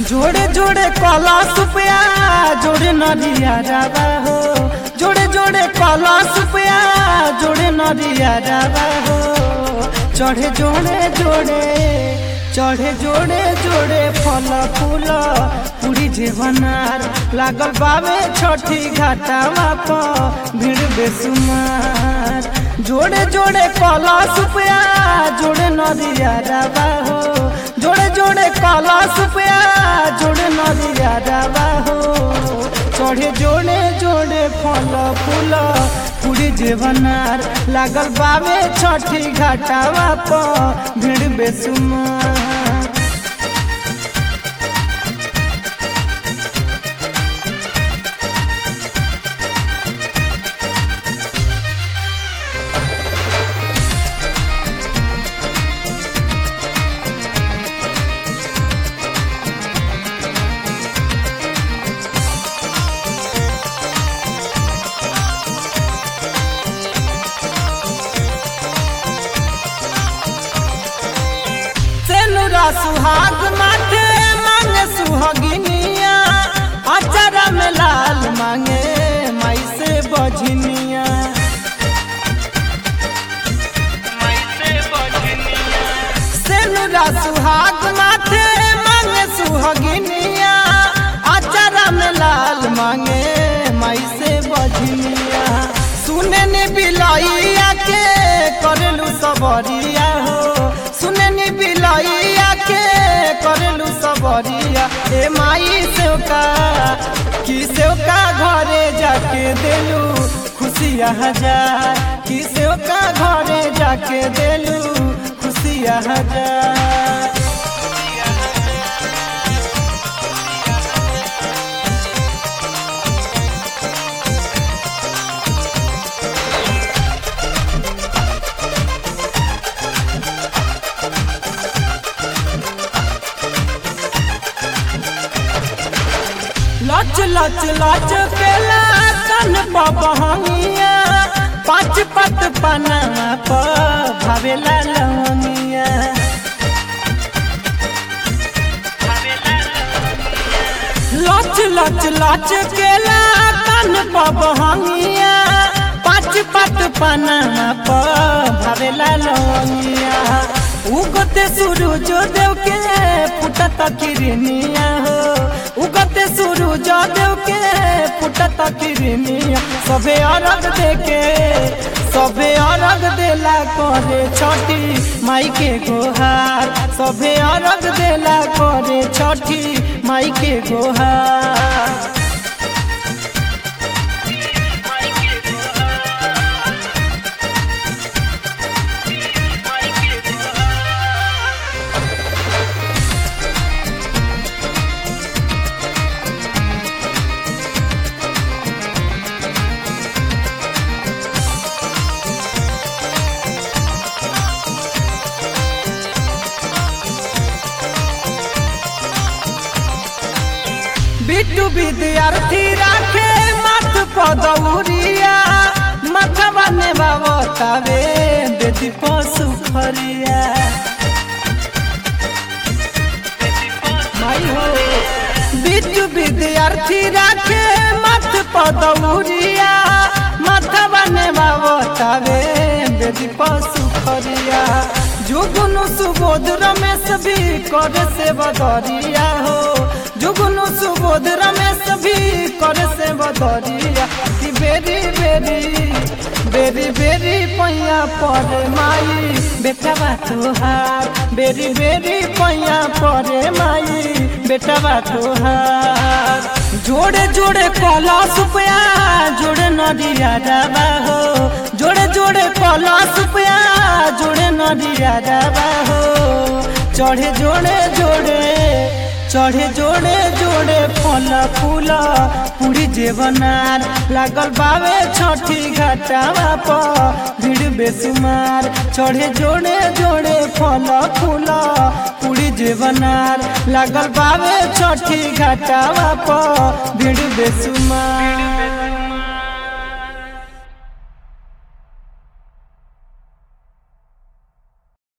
जोड़े जोड़े कला सुपया जोड़े नदिया रावा हो जोड़े जोड़े कला सुपया जोड़े नदिया रावा हो चढ़े जोड़े जोड़े चढ़े जोड़े जोड़े फल फूल पूरी जेवनार लागल बावे छठी घाटावा प भीड़ बेसुमार जोड़े जोड़े कला सुपया जोड़े नदिया रावा हो जोड़े जोड़े कला सुपया जोड़े नदिया रावा हो चढ़े जोड़े जोड़े फल फूल पूरी जेवनार लागल बावे छठी घाटावा प भीड़ बेसुमार सेनुरा सुहाग माथे मांगे सुहागिनिया अचारा में लाल मांगे माई से बजनिया सेनुरा सुहाग माथे मांगे सुहागिनिया अचारा में लाल मांगे माई से बजनिया सुने ने बिलैया के करलू सबरिया हो सुने ने बिलैया के करलू सबरिया ए माई से का कि से का घरे जाके देलू खुशिया हजार कि से का घरे जाके देलू खुशिया हजार लच लच लच केला तन पबहंगिया पाँच पत पना प भावेला लवंगिया लच लच लच केला तन पबहंगिया पाँच पत पना प भावेला लवंगिया उगते सूरज देव के फुटत किरनिया हो उगते सूरज देव के फुटत किरनिया सबे अरग देके सबे अरग देला करे छठी माई के गोहार सबे अरग देला करे छठी माई के गोहार बिट्टू विद्यार्थी राखे मत पदौरिया मथवा ने बाबतावे बेटी पशु खरिया माई हो बिट्टू विद्यार्थी राखे मत पदौरिया मथवा ने बाबतावे बेटी पशु खरिया जुगुनु सुबोध रमेश भी करे से बदरिया हो जुगुनु सुबोध रमेश भी करे से बदरिया कि बेरी बेरी बेरी बेरी पैया परे माई बेटा बा तोहार बेरी बेरी पैया परे माई बेटा बा तोहार जोड़े जोड़े कला सुपया जोड़े नदिया डाबा हो जोड़े जोड़े कला सुपया जोड़े नदिया डाबा हो चढ़े जोड़े जोड़े चढ़े जोड़े जोड़े फल फूल पूरी जेवनार लागल बावे छठी घाटावा प भीड़ बेसुमार चढ़े जोड़े जोड़े फल फूल पूरी जेवनार लागल बावे छठी घाटावा प भीड़ बेसुमार